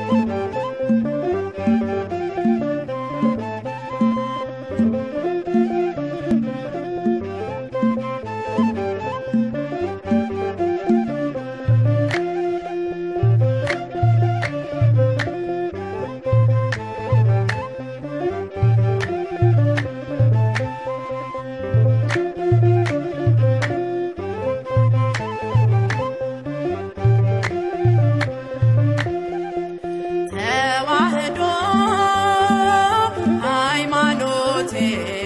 ተዋህዶ ሃይማኖቴ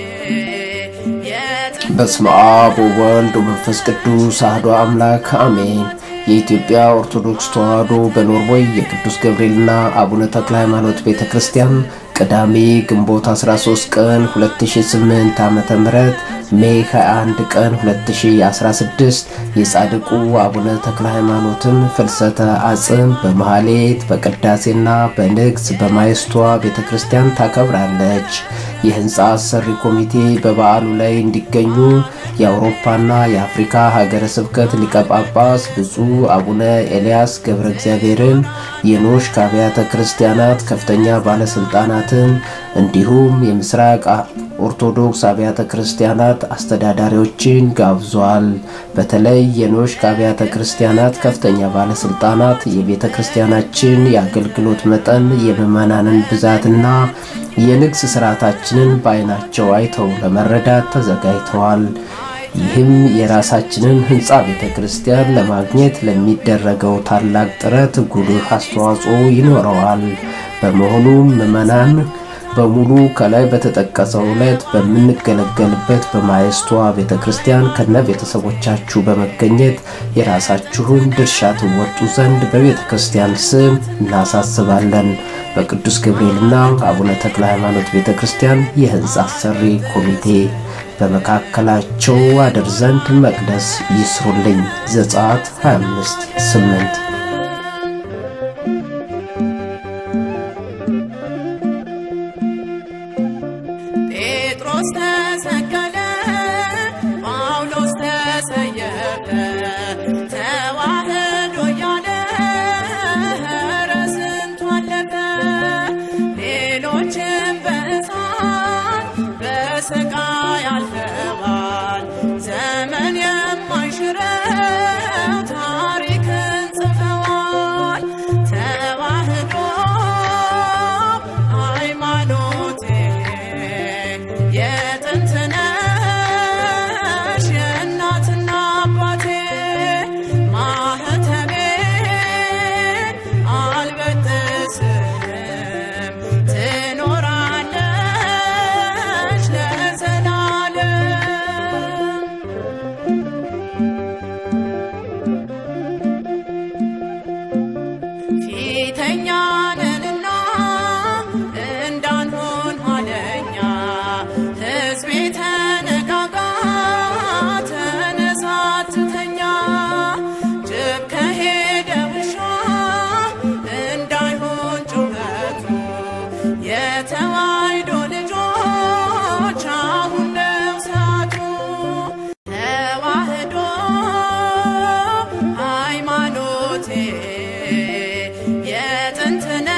የጥንት በስመ አብ ወወልድ ወመንፈስ ቅዱስ አሐዱ አምላክ አሜን። የኢትዮጵያ ኦርቶዶክስ ተዋሕዶ በኖርዌይ የቅዱስ ገብርኤልና አቡነ ተክለ ሃይማኖት ቤተ ክርስቲያን ቅዳሜ ግንቦት 13 ቀን 2008 ዓ.ም ሜይ 21 ቀን 2016 የጻድቁ አቡነ ተክለ ሃይማኖትን ፍልሰተ አጽም በመሐሌት በቅዳሴና በንግስ በማየስቷ ቤተ ክርስቲያን ታከብራለች። የህንፃ አሰሪ ኮሚቴ በበዓሉ ላይ እንዲገኙ የአውሮፓና የአፍሪካ ሀገረ ስብከት ሊቀ ጳጳስ ብፁዕ አቡነ ኤልያስ ገብረ እግዚአብሔርን የኖሽ አብያተ ክርስቲያናት ከፍተኛ ባለስልጣናትን እንዲሁም የምስራቅ ኦርቶዶክስ አብያተ ክርስቲያናት አስተዳዳሪዎችን ጋብዟል። በተለይ የኖሽ አብያተ ክርስቲያናት ከፍተኛ ባለስልጣናት የቤተ ክርስቲያናችን የአገልግሎት መጠን የምዕመናንን ብዛትና የንግስ ስርዓታችንን በዓይናቸው አይተው ለመረዳት ተዘጋጅተዋል። ይህም የራሳችንን ህንፃ ቤተ ክርስቲያን ለማግኘት ለሚደረገው ታላቅ ጥረት ጉልህ አስተዋጽኦ ይኖረዋል። በመሆኑም ምዕመናን በሙሉ ከላይ በተጠቀሰው ዕለት በምንገለገልበት በማየስቷ ቤተ ክርስቲያን ከነ ቤተሰቦቻችሁ በመገኘት የራሳችሁን ድርሻ ትወጡ ዘንድ በቤተ ክርስቲያን ስም እናሳስባለን። በቅዱስ ገብርኤልና አቡነ ተክለ ሃይማኖት ቤተ ክርስቲያን የህንፃ አሰሪ ኮሚቴ በመካከላቸው አድር ዘንድ መቅደስ ይስሩልኝ። ዘጸአት 25 8 ጴጥሮስ ተሰቀለ፣ ጳውሎስ ተሰየፈ፣ ተዋህዶ እያለ ኧረ ስንቱ አለፈ። ሌሎችም በእሳት በስቃይ አልፈዋል። ዘመን የማይሽረው ታሪክን ጽፈዋል። ተዋህዶ ሃይማኖቴ የጥንት ነሽ የእናትና አባቴ ማህተቤ አልበጥስም ትኖራለች ለዘላለም። ፊተኛ ነንና እንዳንሆን ኋለኛ ሕዝቤ ተነጋጋ ተነሳ ትተኛ ጅብ ከሄደ ውሻ እንዳይሆን ጩኸቱ የተዋሕዶ ልጆች አሁን ነው ሰዓቱ። ተዋህዶ ሃይማኖቴ የጥንት